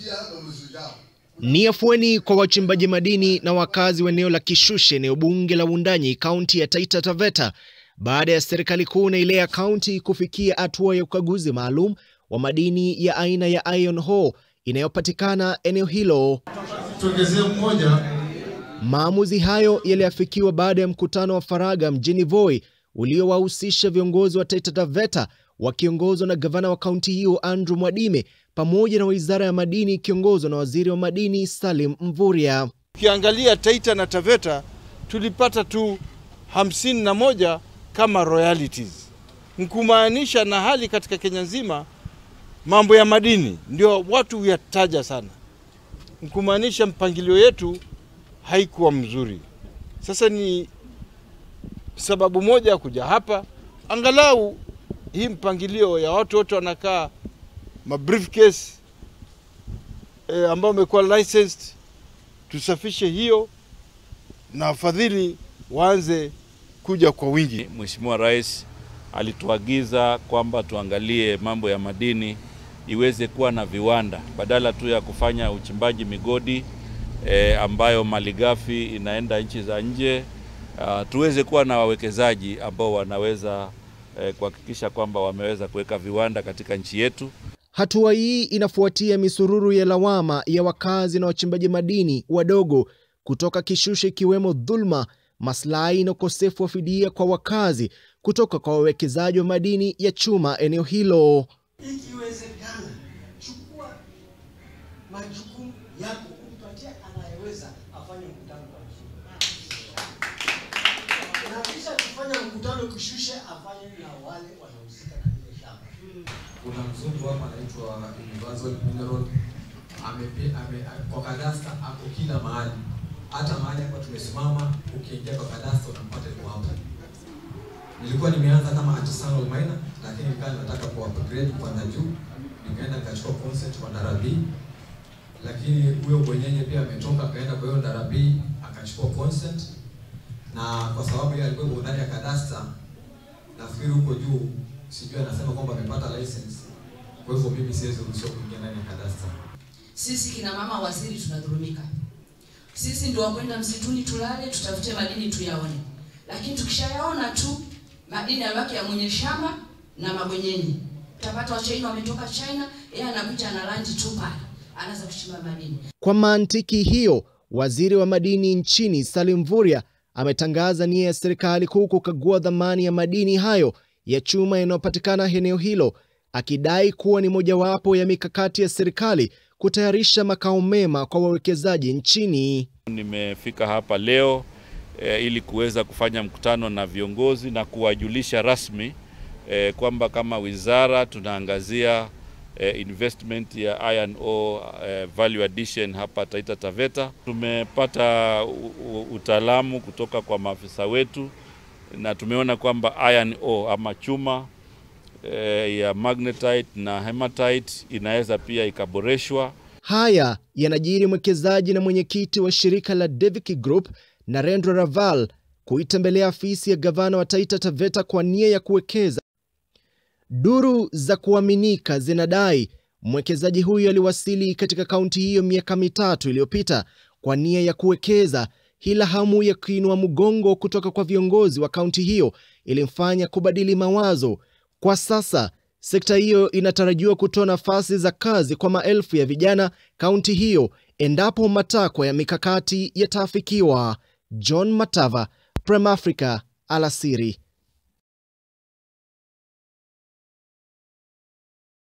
Ni afueni kwa wachimbaji madini na wakazi wa eneo la Kishushe, eneo bunge la Wundanyi, kaunti ya Taita Taveta, baada ya serikali kuu na ile ya kaunti kufikia hatua ya ukaguzi maalum wa madini ya aina ya iron ore inayopatikana eneo hilo. Tuongezee mmoja. Maamuzi hayo yaliafikiwa baada ya mkutano wa faragha mjini Voi uliowahusisha viongozi wa Taita Taveta wakiongozwa na gavana wa kaunti hiyo Andrew Mwadime pamoja na wizara ya madini ikiongozwa na waziri wa madini Salim Mvurya. Ukiangalia Taita na Taveta tulipata tu hamsini na moja kama royalties, nkumaanisha na hali katika Kenya nzima mambo ya madini ndio watu huyataja sana, nkumaanisha mpangilio yetu haikuwa mzuri. Sasa ni sababu moja ya kuja hapa, angalau hii mpangilio ya watu wote wanakaa ma briefcase e, ambao wamekuwa licensed, tusafishe hiyo na wafadhili waanze kuja kwa wingi. Mheshimiwa Rais alituagiza kwamba tuangalie mambo ya madini iweze kuwa na viwanda badala tu ya kufanya uchimbaji migodi e, ambayo malighafi inaenda nchi za nje. Uh, tuweze kuwa na wawekezaji ambao wanaweza eh, kuhakikisha kwamba wameweza kuweka viwanda katika nchi yetu. Hatua hii inafuatia misururu ya lawama ya wakazi na wachimbaji madini wadogo kutoka Kishushe ikiwemo dhulma, maslahi na ukosefu wa fidia kwa wakazi kutoka kwa wawekezaji wa madini ya chuma eneo hilo. Ikiwezekana, chukua majukumu yako, umpatie anayeweza afanye mkutano kwa Kishushe, na kisha kufanya mkutano Kishushe afanye na wale wanahusika na ile shamba. Kuna mzungu hapa anaitwa Universal Mineral amepe, ame, kwa kadasta ako kila mahali, hata mahali hapa tumesimama, ukiingia kwa kadasta unampata yuko hapa. Nilikuwa nimeanza kama artisanal miner, lakini nikawa nataka ku upgrade kwenda juu, nikaenda nikachukua consent kwa Ndarabi, lakini huyo bwenyenye pia ametoka akaenda kwa hiyo Ndarabi akachukua consent, na kwa sababu yeye alikuwa ndani ya kadasta, nafikiri huko juu sijui anasema kwamba amepata license, kwa hivyo mimi siwezi ruhusiwa kuingia ndani ya kadasta. Sisi kina mama waziri tunadhulumika. Sisi ndio wakwenda msituni tulale, tutafute madini tuyaone, lakini tukishayaona tu madini yabaki ya mwenye shamba na mabwenyenye. Utapata Wachina wametoka China, yeye anakuja ana landi tu pale, anaanza kuchimba madini. Kwa mantiki hiyo, waziri wa madini nchini Salim Mvurya ametangaza nia ya serikali kuu kukagua dhamani ya madini hayo ya chuma yanayopatikana eneo hilo, akidai kuwa ni mojawapo ya mikakati ya serikali kutayarisha makao mema kwa wawekezaji nchini. Nimefika hapa leo e, ili kuweza kufanya mkutano na viongozi na kuwajulisha rasmi e, kwamba kama wizara tunaangazia e, investment ya iron ore e, value addition hapa Taita Taveta. Tumepata utaalamu kutoka kwa maafisa wetu na tumeona kwamba iron ore ama chuma e, ya magnetite na hematite inaweza pia ikaboreshwa. Haya yanajiri mwekezaji na mwenyekiti wa shirika la Devik Group Narendra Raval kuitembelea afisi ya gavana wa Taita Taveta kwa nia ya kuwekeza. Duru za kuaminika zinadai mwekezaji huyo aliwasili katika kaunti hiyo miaka mitatu iliyopita kwa nia ya kuwekeza, ila hamu ya kuinua mgongo kutoka kwa viongozi wa kaunti hiyo ilimfanya kubadili mawazo. Kwa sasa sekta hiyo inatarajiwa kutoa nafasi za kazi kwa maelfu ya vijana kaunti hiyo endapo matakwa ya mikakati yataafikiwa. John Matava, Prem Africa, alasiri.